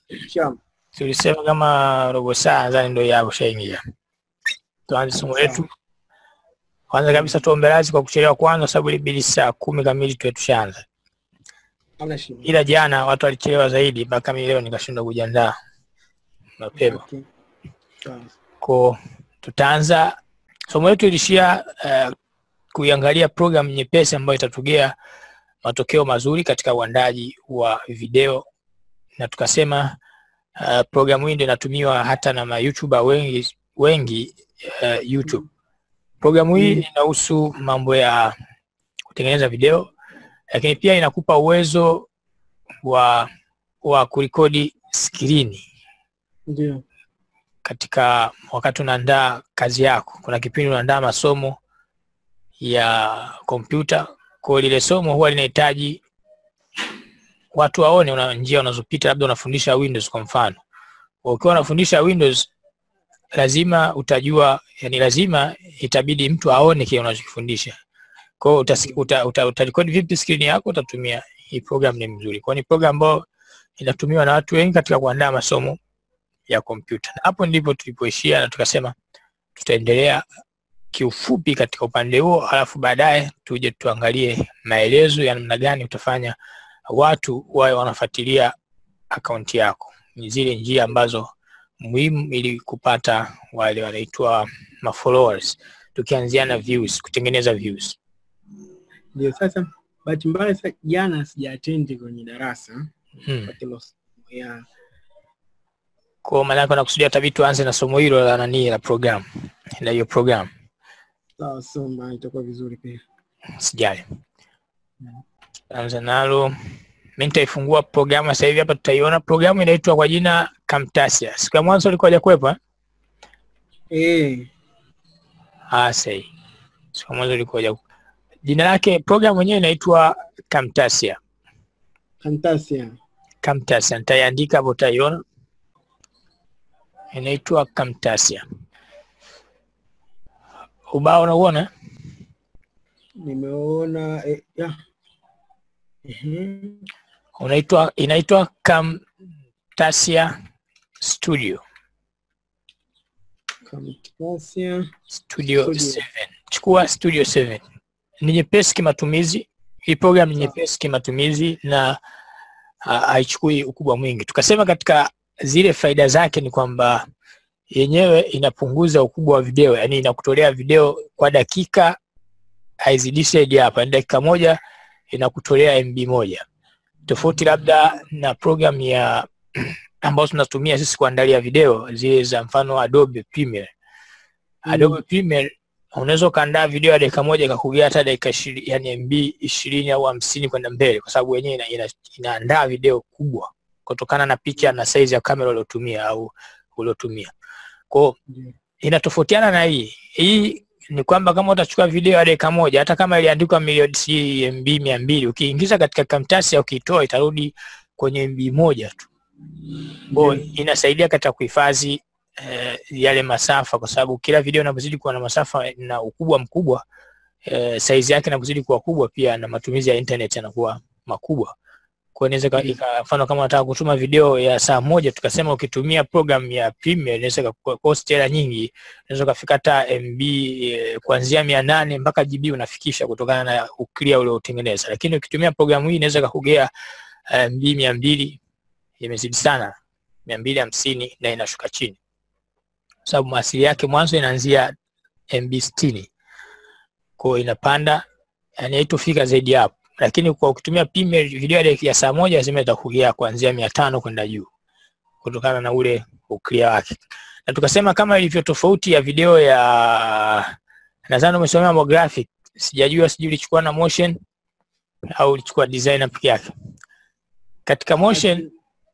Sham. tulisema kama robo saa nadhani ndio yapo shaingia. Tuanze somo letu. Kwanza kabisa tuombe radhi kwa kuchelewa kwanza, sababu ilibidi saa kumi kamili tuwe tushaanza, Hamna shida. ila jana watu walichelewa zaidi mpaka mimi leo nikashindwa kujiandaa mapema. Okay. Sawa. Ko tutaanza somo letu ilishia uh, kuiangalia program nyepesi ambayo itatugea matokeo mazuri katika uandaji wa video, na tukasema uh, programu hii ndio inatumiwa hata na ma YouTuber wengi wengi uh, YouTube. Programu hii Mm. inahusu mambo ya kutengeneza video, lakini pia inakupa uwezo wa wa kurekodi skrini Ndio. katika wakati unaandaa kazi yako. Kuna kipindi unaandaa masomo ya kompyuta, kwa hiyo lile somo huwa linahitaji watu waone una njia unazopita, labda unafundisha Windows kwa mfano. Kwa Ukiwa unafundisha Windows, lazima utajua, yani lazima itabidi mtu aone kile unachokifundisha. Kwa hiyo utasi- uta, uta, utarekodi vipi skrini yako, utatumia hii program. Ni mzuri, kwa hiyo ni program ambayo inatumiwa na watu wengi katika kuandaa masomo ya kompyuta. Na hapo ndipo tulipoishia, na tukasema tutaendelea kiufupi katika upande huo, alafu baadaye tuje tuangalie maelezo ya namna gani utafanya watu wawe wanafuatilia akaunti yako. Ni zile njia ambazo muhimu ili kupata wale wanaitwa mafollowers, tukianzia na views, kutengeneza views. Ndio sasa bahati mbaya sasa jana sijaatendi kwenye darasa Hmm. kwa hilo somo. ya Kwa maana yake nakusudia tabii tuanze na somo hilo la nani la program, la hiyo program. sawa soma itakuwa vizuri pia. Sijali. Anza nalo. Mimi nitaifungua programu sasa hivi hapa tutaiona. Programu inaitwa kwa jina Camtasia. Siku ya mwanzo ilikuwa hajakuwepo eh? Eh, Ah, sahi. Siku ya mwanzo ilikuwa hajaku. Jina lake programu yenyewe inaitwa Camtasia. Fantasia. Camtasia. Nitaiandika hapo utaiona. Inaitwa Camtasia. Ubao unauona? Nimeona eh, ya. Ehe. Unaitwa inaitwa Camtasia Studio. Fantasia. Studio Studio. 7. Chukua Studio 7. Ni nyepesi kimatumizi. Hii program ni Sawa. nyepesi kimatumizi na ah, haichukui ukubwa mwingi. Tukasema katika zile faida zake ni kwamba yenyewe inapunguza ukubwa wa video, yani inakutolea video kwa dakika, haizidishi zaidi hapa, ni dakika moja inakutolea MB moja, tofauti labda na program ya ambazo tunatumia sisi kuandalia video zile za mfano Adobe Premiere. Mm. Adobe Premiere unaweza ukaandaa video ya dakika moja ikakugea hata dakika ishirini, yani MB ishirini au hamsini kwenda mbele, kwa sababu yenyewe ina, ina, inaandaa video kubwa kutokana na picha na size ya kamera uliotumia au uliotumia. Kwa hiyo Ndio. inatofautiana na hii. Hii ni kwamba kama utachukua video ya dakika moja, hata kama iliandikwa milioni si MB mia mbili, ukiingiza katika Camtasia ukitoa itarudi kwenye MB moja tu. Kwa hiyo inasaidia katika kuhifadhi eh, yale masafa, kwa sababu kila video inapozidi kuwa na masafa na ukubwa mkubwa eh, size yake inapozidi kuwa kubwa, pia na matumizi ya internet yanakuwa makubwa. Kwa hiyo inaweza ika- Mm. ika- mfano kama unataka kutuma video ya saa moja, tukasema ukitumia program ya Premiere inaweza cost hela nyingi, unaweza ukafika hata MB eh, kuanzia mia nane mpaka GB unafikisha kutokana na uklia uliotengeneza, lakini ukitumia programu hii inaweza kakugea eh, MB mia mbili imezidi sana mia mbili hamsini na inashuka chini, kwa sababu maasili yake mwanzo inaanzia MB sitini kwa hiyo inapanda, yani haitofika zaidi ya hapo, lakini kwa ukitumia Premiere video ya dakika ya saa moja lazima itakugea kuanzia mia tano kwenda juu kutokana na ule uklia wake, na tukasema kama ilivyo tofauti ya video ya nadhani umesomea mambo graphic, sijajua sijui ulichukua na motion au ulichukua designer peke yake. Katika motion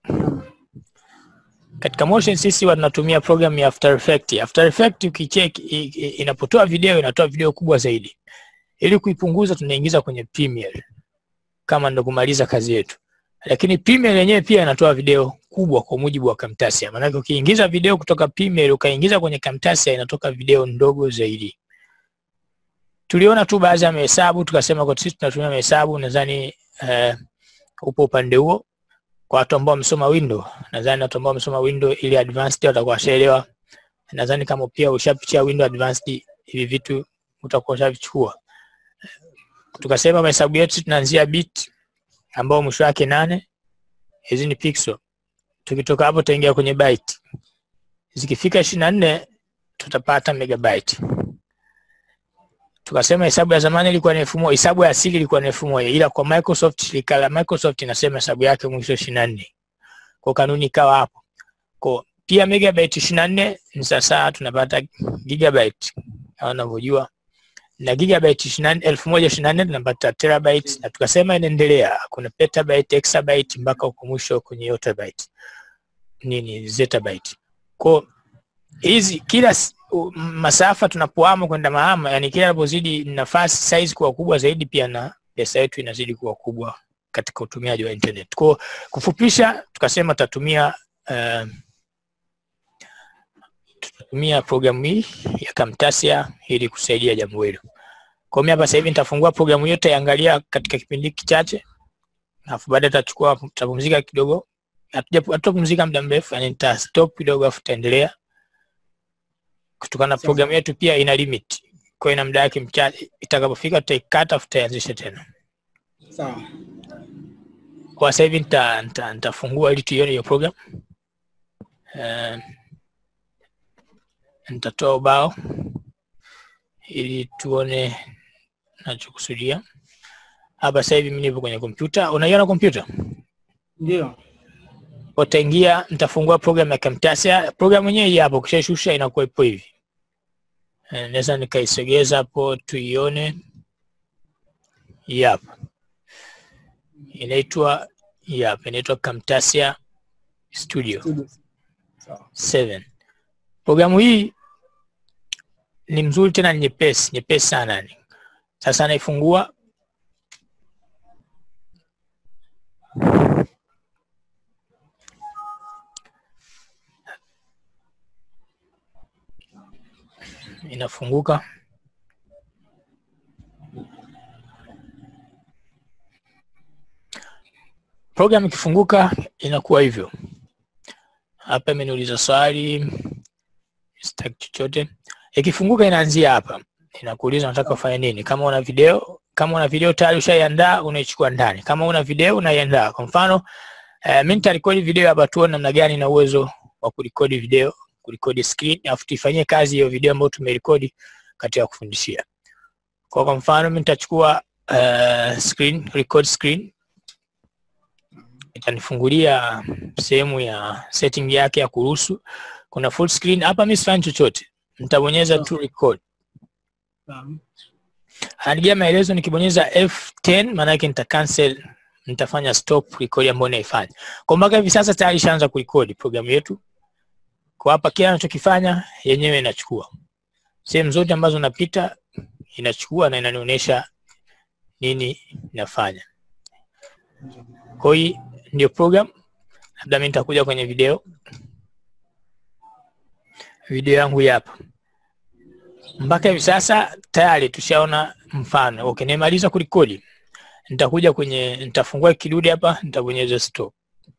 katika motion sisi huwa tunatumia program ya After Effects. After Effects ukicheck i- i- inapotoa video inatoa video kubwa zaidi. Ili kuipunguza tunaingiza kwenye Premiere kama ndo kumaliza kazi yetu. Lakini Premiere yenyewe pia inatoa video kubwa kwa mujibu wa Camtasia. Maana ukiingiza video kutoka Premiere ukaingiza kwenye Camtasia inatoka video ndogo zaidi. Tuliona tu baadhi ya mahesabu tukasema kwa sisi tunatumia mahesabu nadhani eh, upo upande huo kwa watu ambao wamesoma window nadhani watu ambao wamesoma window ili advanced watakuwa washaelewa nadhani kama pia ushapitia window advanced hivi vitu utakuwa ushavichukua tukasema mahesabu yetu tunaanzia bit ambao mwisho wake nane hizi ni pixel tukitoka hapo tutaingia kwenye byte zikifika ishirini na nne tutapata megabyte tukasema hesabu ya zamani ilikuwa ni elfu moja hesabu ya asili ilikuwa ni elfu moja ila kwa Microsoft shirika la Microsoft inasema hesabu yake mwisho ishirini na nne kwa kanuni ikawa hapo kwa pia megabyte ishirini na nne ni sasa tunapata gigabyte kama unavyojua na gigabyte ishirini na nne elfu moja ishirini na nne tunapata terabyte na tukasema inaendelea kuna petabyte exabyte mpaka huko mwisho kwenye yottabyte nini zettabyte kwa hizi kila s- u- masafa tunapoama kwenda mahama yani kila inapozidi nafasi size kuwa kubwa zaidi pia na pesa yetu inazidi kuwa kubwa katika utumiaji wa internet kwa kufupisha tukasema tutatumia uh, tutatumia programu hii ya Camtasia ili kusaidia jambo hilo kwa mimi hapa sasa hivi nitafungua programu yote iangalia katika kipindi hiki kichache alafu baadaye tutachukua tutapumzika kidogo hatuja- hatutapumzika muda mrefu yani nita stop kidogo alafu tutaendelea kutokana na Sawa. programu yetu pia ina limit kwa hiyo ina muda wake mchache itakapofika tutaikata afu tutaianzisha tena Sawa. kwa sasa hivi nita- nita- nitafungua ili tuione hiyo program Eh, nitatoa ubao ili tuone nachokusudia hapa sasa hivi mimi nipo kwenye kompyuta unaiona kompyuta Ndio. utaingia nitafungua program ya Camtasia. Program yenyewe hii hapo, ukishashusha inakuwa ipo hivi. Eh, Naweza nikaisogeza hapo tuione. Hii hapa inaitwa hii hapa inaitwa Camtasia Studio Studio. Sawa. 7. Programu hii ni mzuri tena ni nyepesi, nyepesi sana yani. Sasa naifungua inafunguka. Program ikifunguka inakuwa hivyo. Hapa imeniuliza swali, sitaki chochote. Ikifunguka inaanzia hapa, inakuuliza unataka ufanye nini. Kama una video, kama una video tayari ushaiandaa, unaichukua ndani. Kama una video unaiandaa. Kwa mfano eh, mimi nitarekodi video hapa, tuone namna gani na uwezo wa kurekodi video, kurekodi screen, alafu tuifanyie kazi hiyo video ambayo tumerekodi katika kufundishia. Kwa kwa mfano mimi nitachukua uh, screen, record screen itanifungulia sehemu ya setting yake ya kuruhusu. Kuna full screen hapa, mimi sifanyi chochote, nitabonyeza tu record. Sawa. Anigia maelezo, nikibonyeza F10 maana yake nita cancel, nitafanya stop record ambayo naifanya. Kwa mpaka hivi sasa tayari ishaanza kurekodi programu yetu. Kwa hapa kila anachokifanya yenyewe inachukua sehemu zote ambazo napita inachukua na inanionyesha nini nafanya. Kwa hiyo ndio program. Labda mimi nitakuja kwenye video, video yangu hii hapa. Mpaka hivi sasa tayari tushaona mfano. Okay, nimemaliza kurekodi, nitakuja kwenye, nitafungua kidude hapa, nitabonyeza stop.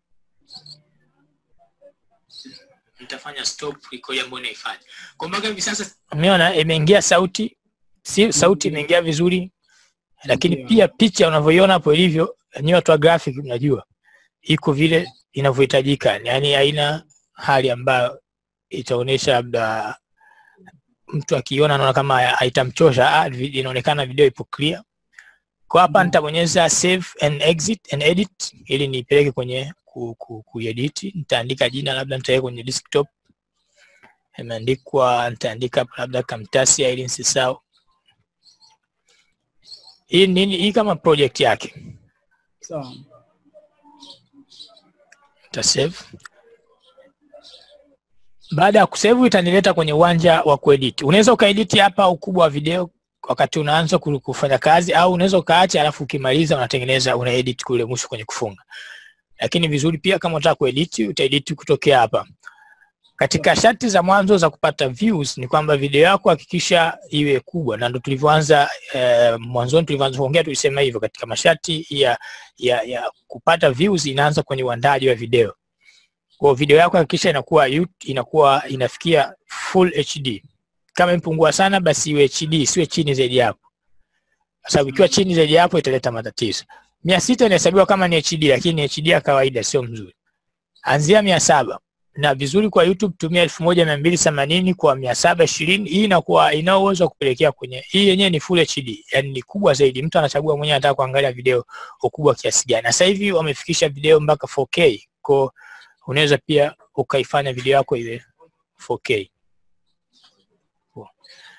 Nitafanya stop record ambayo naifanya. Kwa mpaka hivi sasa umeona imeingia sauti, si sauti imeingia vizuri, lakini Ndio. pia picha unavyoiona hapo ilivyo, nyinyi watu wa graphic mnajua iko vile inavyohitajika, yaani haina hali ambayo itaonyesha labda mtu akiona anaona kama haitamchosha. Ah, vi- inaonekana video ipo clear. Kwa hapa Mhm. nitabonyeza save and exit and edit ili nipeleke kwenye ku, ku, kuedit. Nitaandika jina labda nitaweka kwenye desktop, imeandikwa nitaandika hapa labda Camtasia ili nisisahau. Hii nini? Hii kama project yake Sawa. nita save. Baada ya kusave itanileta kwenye uwanja wa kuedit. Unaweza ukaedit hapa ukubwa wa video wakati unaanza ku- kufanya kazi, au unaweza ukaacha, alafu ukimaliza unatengeneza unaedit kule mwisho kwenye kufunga. Lakini vizuri pia kama unataka kuedit utaedit kutokea hapa. katika sharti za mwanzo za kupata views ni kwamba video yako hakikisha iwe kubwa, na ndo tulivyoanza eh, mwanzoni tulivyoanza kuongea tulisema hivyo. Katika masharti ya, ya, ya kupata views inaanza kwenye uandaji wa video. Kwa video yako hakikisha inakuwa inakuwa inafikia full HD. Kama impungua sana, basi iwe HD, siwe chini zaidi hapo, kwa sababu ikiwa chini zaidi hapo italeta matatizo. mia sita inahesabiwa kama ni HD, lakini ni HD ya kawaida, sio mzuri. Anzia mia saba na vizuri kwa YouTube tumia elfu moja mia mbili themanini kwa mia saba ishirini. Hii inakuwa ina uwezo wa kupelekea kwenye hii yenyewe ni full HD, yani ni kubwa zaidi. Mtu anachagua mwenyewe anataka kuangalia video ukubwa kiasi gani. Na sasa hivi wamefikisha video mpaka 4K, kwa unaweza pia ukaifanya video yako iwe 4K.